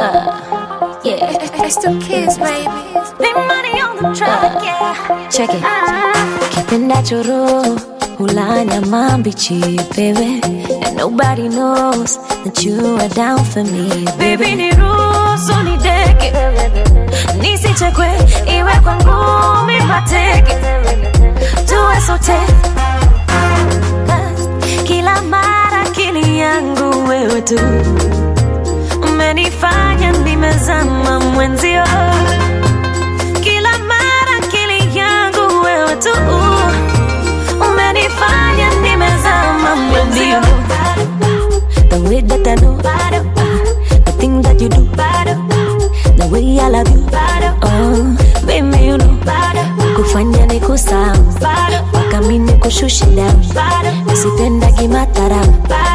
Uh, yeah. It's the kids, baby. Big money on the track, yeah. Check it. Kipenda choro hulanya mambichi, baby. And nobody knows that you are down for me, baby. Niruhusu nideke, nisichekwe, iwe kwa ngumi mateke, tuwe sote kila mara akili yangu wewe tu umenifanya nimezama mwenzio kila mara akili yangu wewe tu umenifanya nimezama mwenzio the way that I know the thing that you do the way I love you oh baby you know kufanya ni kusahau mpaka mi nikushushe down nisipendagi mataramu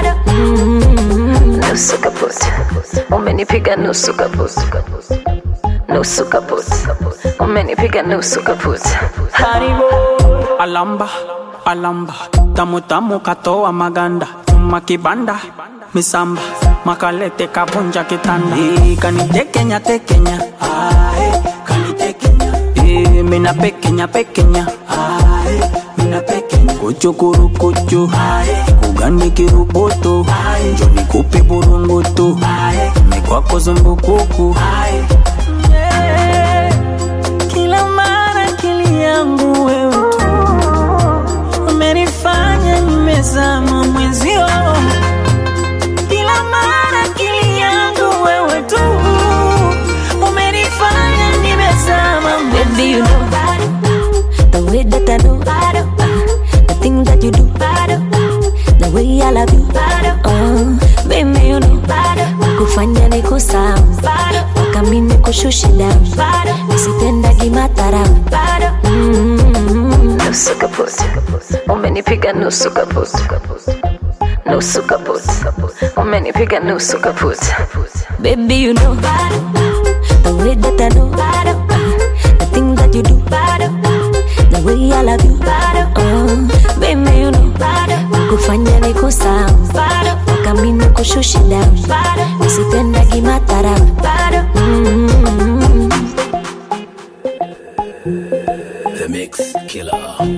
nusu kaput umenipiga nusu kaput nusu kaput umenipiga nusu kaput Haribo alamba alamba tamu tamu katoa maganda nyuma kibanda misamba makalete kavunja kitanda Eh, kanitekenya tekenya Ae, kanitekenya Eh, mina pekenya pekenya Ae, mina pekenya kuchukuru kuchu kugani kiruboto njoni kupe burungutu mikwako zumbukuku Yeah. kila mara akili yangu wewe tu umenifanya nimezama mwenzio kila mara akili yangu wewe tu umenifanya nimezama Baby, you know the way that I know the thing that you do, the way I love you. Oh, baby, you know kufanya ni kusahau mpaka mi nikushushe down, nisipendagi mataramu. Mm, Nusu kaput, umenipiga nusu kaput, nusu kaput, umenipiga nusu kaput. Baby, you know the way that I know the thing that you do, the way I love you. Oh, baby, you know kufanya ni kusahau mpaka mi nikushushe down, nisipendagi mataramu. Mm. The Mix Killer.